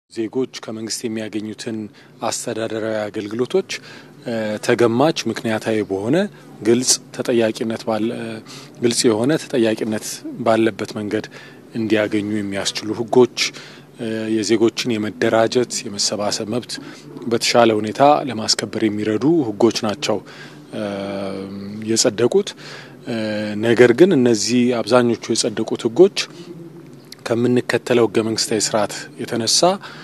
ዜጎች ከመንግስት የሚያገኙትን አስተዳደራዊ አገልግሎቶች ተገማች፣ ምክንያታዊ በሆነ ግልጽ ተጠያቂነት ግልጽ የሆነ ተጠያቂነት ባለበት መንገድ እንዲያገኙ የሚያስችሉ ህጎች የዜጎችን የመደራጀት የመሰባሰብ መብት በተሻለ ሁኔታ ለማስከበር የሚረዱ ህጎች ናቸው የጸደቁት። ነገር ግን እነዚህ አብዛኞቹ የጸደቁት ህጎች ከምንከተለው ህገ መንግስታዊ ስርዓት የተነሳ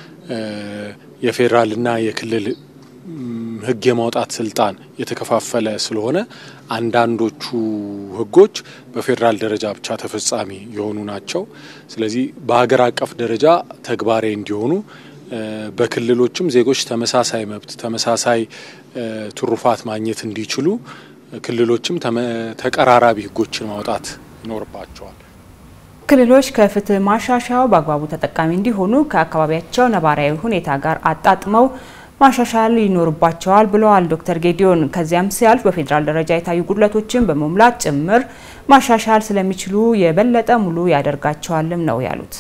የፌዴራልና የክልል ህግ የማውጣት ስልጣን የተከፋፈለ ስለሆነ አንዳንዶቹ ህጎች በፌዴራል ደረጃ ብቻ ተፈጻሚ የሆኑ ናቸው። ስለዚህ በሀገር አቀፍ ደረጃ ተግባራዊ እንዲሆኑ በክልሎችም ዜጎች ተመሳሳይ መብት፣ ተመሳሳይ ትሩፋት ማግኘት እንዲችሉ ክልሎችም ተቀራራቢ ህጎችን ማውጣት ይኖርባቸዋል። ክልሎች ከፍትህ ማሻሻያው በአግባቡ ተጠቃሚ እንዲሆኑ ከአካባቢያቸው ነባራዊ ሁኔታ ጋር አጣጥመው ማሻሻል ይኖርባቸዋል ብለዋል ዶክተር ጌዲዮን። ከዚያም ሲያልፍ በፌዴራል ደረጃ የታዩ ጉድለቶችን በመሙላት ጭምር ማሻሻል ስለሚችሉ የበለጠ ሙሉ ያደርጋቸዋልም ነው ያሉት።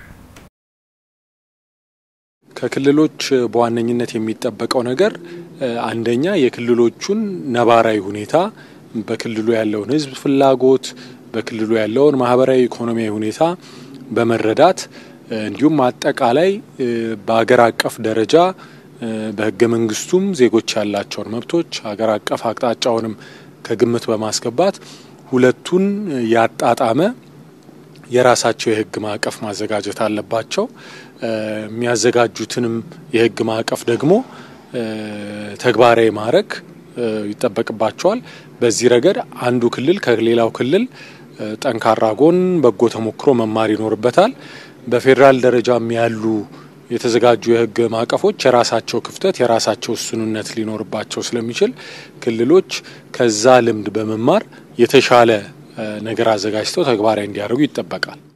ከክልሎች በዋነኝነት የሚጠበቀው ነገር አንደኛ የክልሎቹን ነባራዊ ሁኔታ በክልሉ ያለውን ህዝብ ፍላጎት በክልሉ ያለውን ማህበራዊ ኢኮኖሚያዊ ሁኔታ በመረዳት እንዲሁም አጠቃላይ በሀገር አቀፍ ደረጃ በህገ መንግስቱም ዜጎች ያላቸውን መብቶች ሀገር አቀፍ አቅጣጫውንም ከግምት በማስገባት ሁለቱን ያጣጣመ የራሳቸው የህግ ማዕቀፍ ማዘጋጀት አለባቸው። የሚያዘጋጁትንም የህግ ማዕቀፍ ደግሞ ተግባራዊ ማድረግ ይጠበቅባቸዋል። በዚህ ረገድ አንዱ ክልል ከሌላው ክልል ጠንካራ ጎን፣ በጎ ተሞክሮ መማር ይኖርበታል። በፌዴራል ደረጃም ያሉ የተዘጋጁ የህግ ማዕቀፎች የራሳቸው ክፍተት፣ የራሳቸው እሱንነት ሊኖርባቸው ስለሚችል ክልሎች ከዛ ልምድ በመማር የተሻለ ነገር አዘጋጅተው ተግባራዊ እንዲያደርጉ ይጠበቃል።